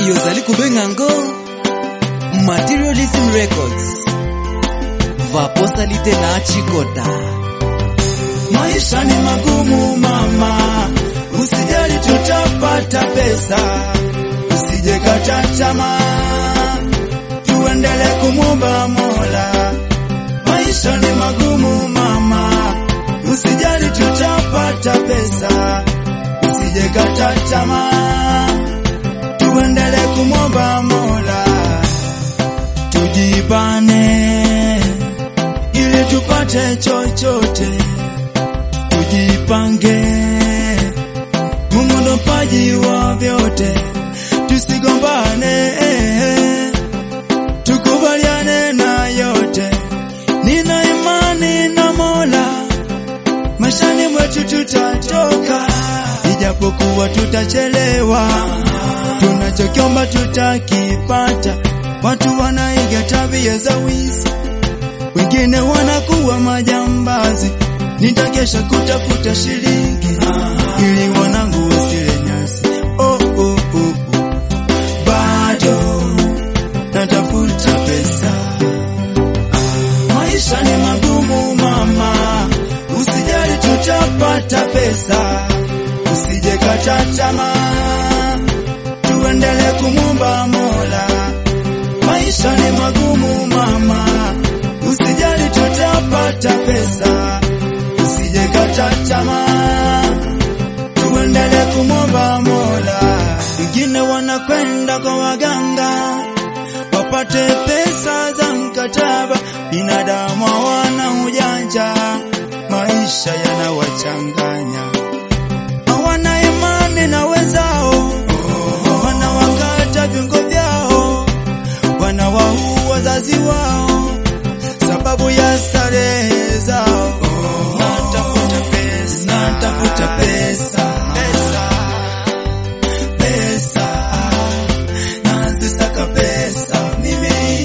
yozali kobenga ngo materialism records vaposalite na chikota Maisha ni magumu mama, usijali tutapata pesa, usije kata tamaa, tuendele kumwomba Mola. Maisha ni magumu mama, usijali tutapata pesa, usije kata tamaa, tuendele kumwomba Mola. Tujibane ili tupate chochote tujipange, Mungu ndo mpaji wa vyote, tusigombane, tukubaliane na yote. Nina imani na Mola, maishani mwetu tutatoka, ijapokuwa tutachelewa, tunachokiomba tutakipata. Watu wanaiga tabia za wizi, wengine wanakuwa majambazi nitakesha kutafuta shilingi ili wanangu wasile nyasi. Oh, oh, oh, oh. Bado natafuta pesa, maisha ni magumu mama, usijali tutapata pesa, usije kata tamaa, tuendele kumwomba Mola. Maisha ni magumu mama, usijali tutapata pesa usije kata tamaa, tuendele kumwomba Mola. Wengine wanakwenda kwa waganga wapate pesa za mkataba, binadamu hawana ujanja, maisha yanawachanganya, hawana imani na wenzao, wanawakata viungo vyao, wanawaua wazazi wao sababu ya starehe zao. Natafuta pesa, natafuta pesa, pesa, pesa, nazisaka pesa mimi,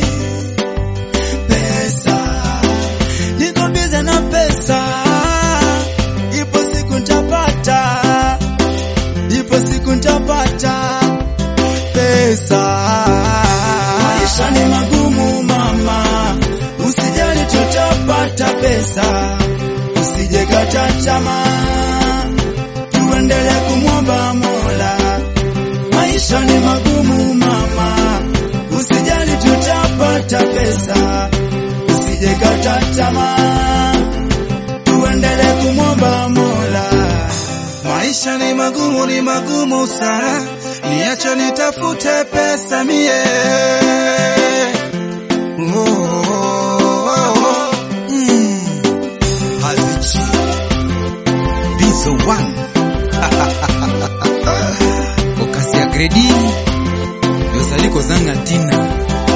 pesa, niko bize na pesa, ipo siku ntapata, ipo siku ntapata pesa. Maisha ni magumu mama, usijali tutapata pesa, usije kata tamaa, tuendele kumwomba Mola. Maisha ni magumu mama, usijali tutapata pesa, usije kata tamaa, tuendele kumwomba Mola. Maisha ni magumu, ni magumu sana, niache nitafute pesa mie. Oh, oh, oh. Mm. Hazichi Bizo one okasi ya gredi yozali kozanga ntina